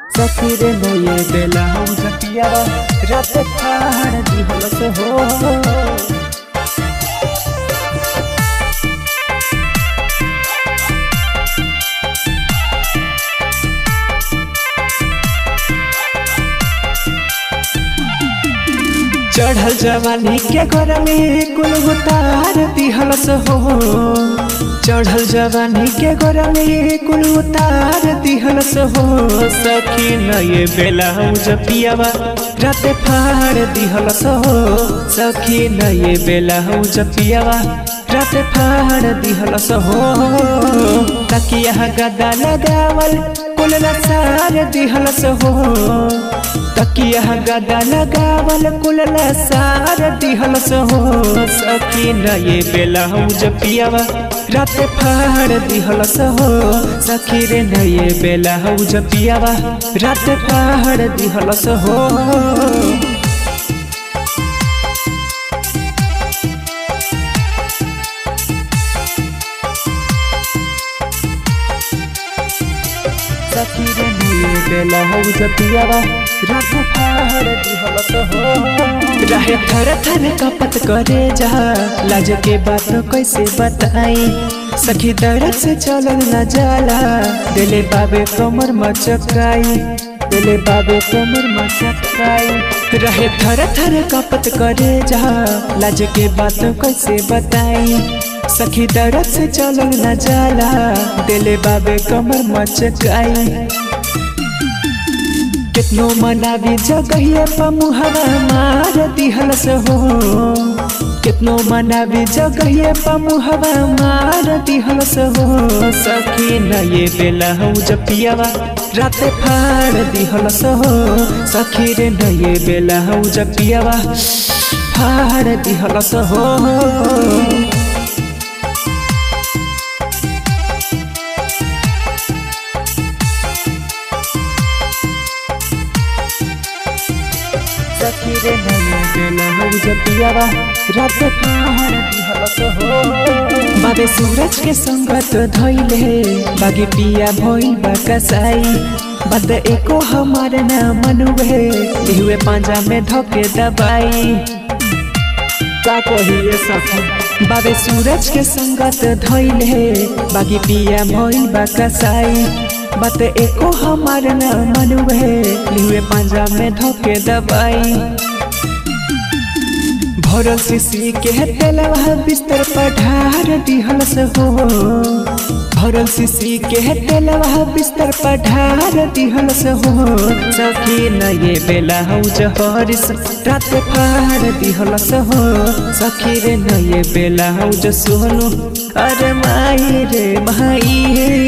सखी रे नये बेला हम जपियावा रात ठाड़ दिहलस हो चढ़ल जवानी के घर में कुल उतार दिहलस हो चढ़ल जवानी के घर में कुल उतार दिहलस हो सखी नये बेला हम जपियावा रात फाड़ दिहलस हो सखी नये बेला हम जपियावा रात फाड़ दिहलस हो तकिया गदा लगावल कुल सार दिहलस हो तकिया गदा लगावल कुल सार दिहलस हो सखी नये बेला हम जपियावा रात फाड़ दिहलस हो सखी रे नये बेला हम जपियावा रात फाड़ दिहलस हो सखी रे नये बेला हम जपियावा रात फाड़ दिहलस हो रहे थर थर कपत करे जा लाज के बात कैसे बताई सखी दर्द से चलल न जाला दिले बाबे कमर मचकाई दिले बाबे कमर मचकाई रहे थर थर कपत करे जा लाज के बात कैसे बताई सखी दर्द से चलल न जाला दिले बाबे कमर मचकाई कितनो मनावी जगहिए पमुहवा मार दिहलस हो कितनो मनावी जगहिए पमुहवा मार दिहलस हो सखी नये बेला हूँ जपियावा रात फाड़ दिहलस हो सखी रे नये बेला हूँ जपियावा फाड़ दिहलस हो सखी रे नये बेला हम जपियावा रात फाड़ दिहलस हो बाबे सूरज के संगत धइले बागे पिया भइल बा कसाई बद एको हमार ना मनुवे इहुए पांजा में धके दबाई का कहिए सखी बाबे सूरज के संगत धइले बागी पिया भइल बा कसाई बात एको हमार न मनुवे लिहुए पांजा में धोके दबाई भरल सीसी के तेलवा बिस्तर पर ढार दिहलस हो भरल सीसी के तेलवा बिस्तर पर ढार दिहलस हो सखी नये बेला हूँ जहरिस रात फाड़ दिहलस हो सखी रे नये बेला हूँ जो सोनू अरे माई रे माई